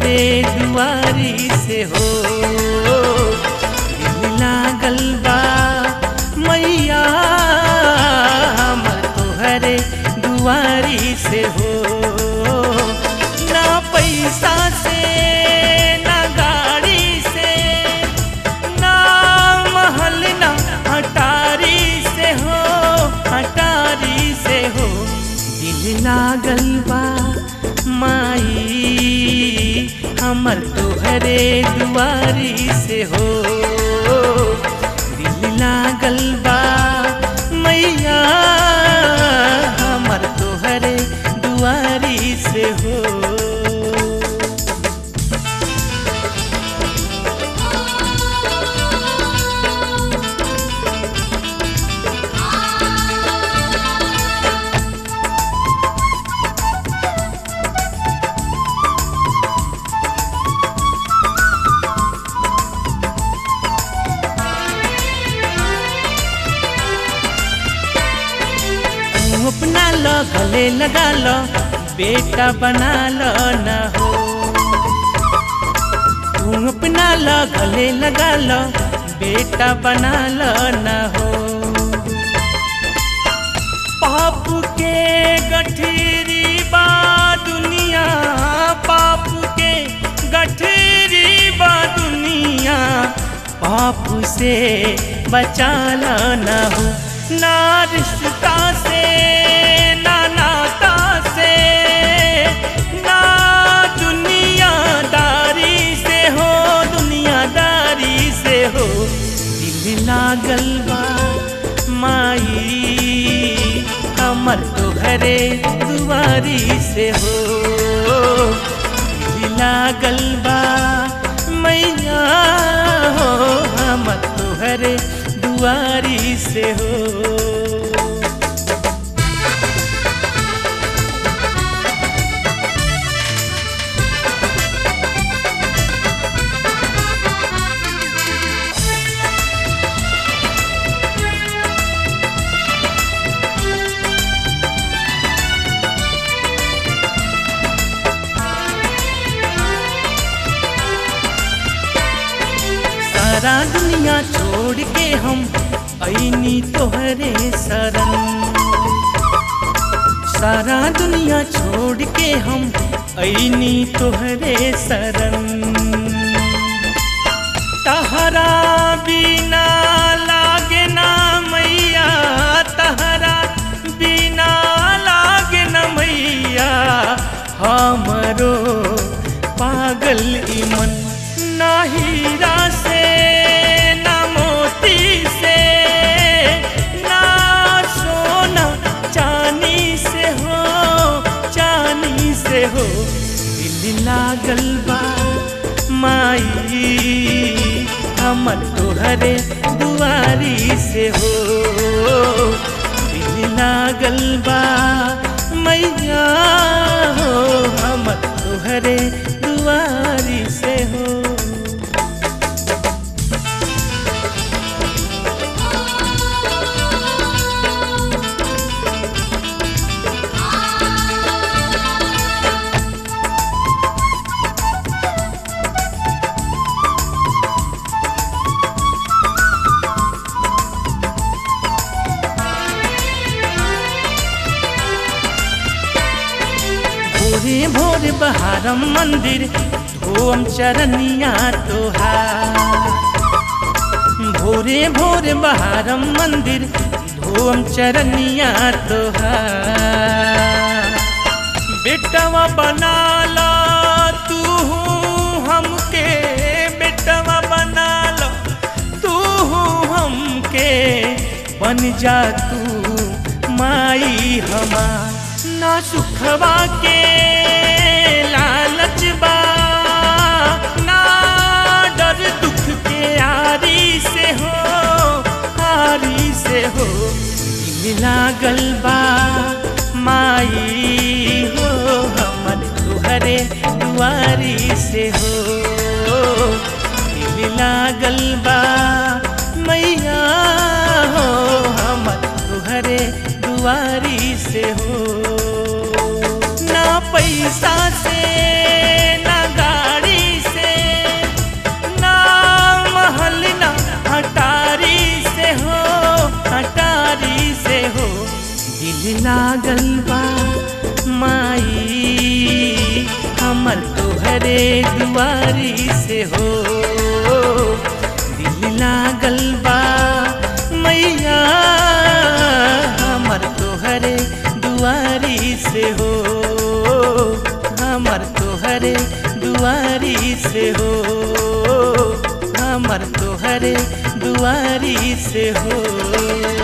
तुहरे दुआरी से हो दिल लागल बा मैया हमर तुहरे दुआरी से हो ना पैसा से ना गाड़ी से ना महल ना हटारी से हो हटारी से हो दिल लागल बा माई हमर तोहरे दुआरी से हो दिल लागल बा मैया हमर तोहरे दुआरी से हो तू अपना लो गले लगा लो बेटा बना लो न हो तू अपना लो गले लगा लो बेटा बना लो न हो पाप के गठरी बा दुनिया पाप के गठरी बा दुनिया पाप से बचा लो न हो ना रिश्ता से ना नाता से ना दुनियादारी से हो दुनियादारी से हो दिल लागल बा माई हमर तो घरे दुआरी से हो दिल लागल बा मैया हो हमर तो घरे दुआरी से हो सारा दुनिया छोड़ के हम ऐनी तोहरे शरण सारा दुनिया छोड़ के हम ऐनी तोहरे शरण तहरा बिना लागे ना मैया तहरा बिना लागे ना मैया हमरो पागल ई मन ना हीरा से ना मोती से ना सोना चांदी से हो चांदी से हो दिल लागल बा माई हमर तोहरे दुआरी से हो दिल लागल बा मैया हो हमर तोहरे दुआरी से हो भोरे भोरे बहारम मंदिर धोम चरनिया तोहार भोरे भोरे बहारम मंदिर धोम चरनिया तोहार बेटवा बना ला तू हमके बेटवा बना ला तू हमके बन जा तू माई हमार ना सुखवा के लालच बा ना डर दुख के आरी से हो आरी से हो दिल लागल बा माई हो हमर तुहरे दुआरी से हो दिल लागल बा मैया हो हमर तुहरे दुआरी से हो ना पैसा से ना गाड़ी दिल लागल बा माई हमर तोहरे दुआरी से हो दिल लागल बा मैया हमर तोहरे दुआरी से हो हमर तोहरे दुआरी से हो हमर तोहरे दुआरी से हो